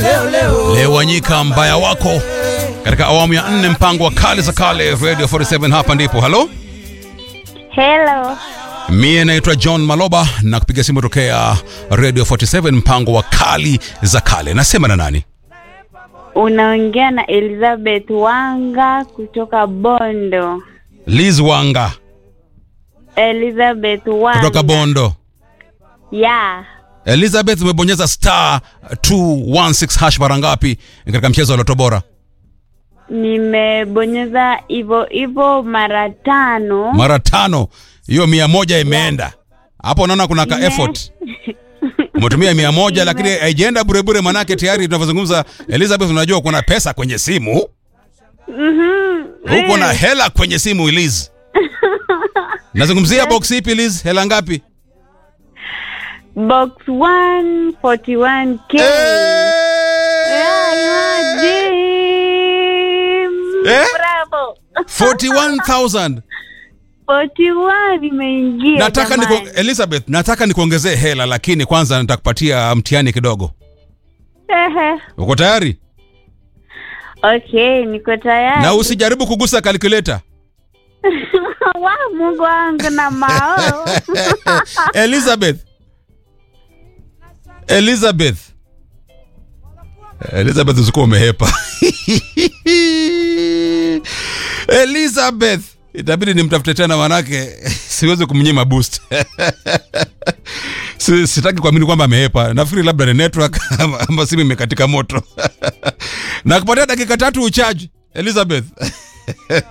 Leo Wanyika mbaya wako katika awamu ya nne mpango wa kale za kale Radio 47 hapa ndipo. Halo, Hello. mie naitwa John Maloba na kupiga simu tokea Radio 47 mpango wa kali za kale. Nasema na nani? Unaongea na Elizabeth Wanga kutoka Bondo. Liz Wanga Elizabeth Wanga. kutoka Bondo. Yeah. Elizabeth, umebonyeza star 216 hash mara ngapi katika mchezo wa Loto Bora? Nimebonyeza hivyo hivyo mara tano. Mara tano. Hiyo mia moja imeenda hapo. Unaona kuna ka Ime- effort umetumia mia moja lakini haijaenda burebure, manake tayari tunavyozungumza, Elizabeth, unajua kuna pesa kwenye simu, Mhm. huko na hela kwenye simu. Liz, nazungumzia box ipi Liz? Hela ngapi? Box 141K. Yeah, imagine. Eh? Bravo. 41,000. 41 imeingia. Nataka jamani. niko, Elizabeth, nataka nikuongezee hela, lakini kwanza nitakupatia mtihani kidogo. Ehe. Uko tayari? Okay, niko tayari. Na usijaribu kugusa calculator. wa Mungu wangu na mao. Elizabeth. Elizabeth. Elizabeth usikuwa umehepa. Elizabeth. Itabidi nimtafute tena manake siwezi kumnyima boost. Si- Sitaki kuamini kwamba amehepa. Nafikiri labda ni network ama, ama simu imekatika moto. na kupatia dakika tatu uchaji Elizabeth.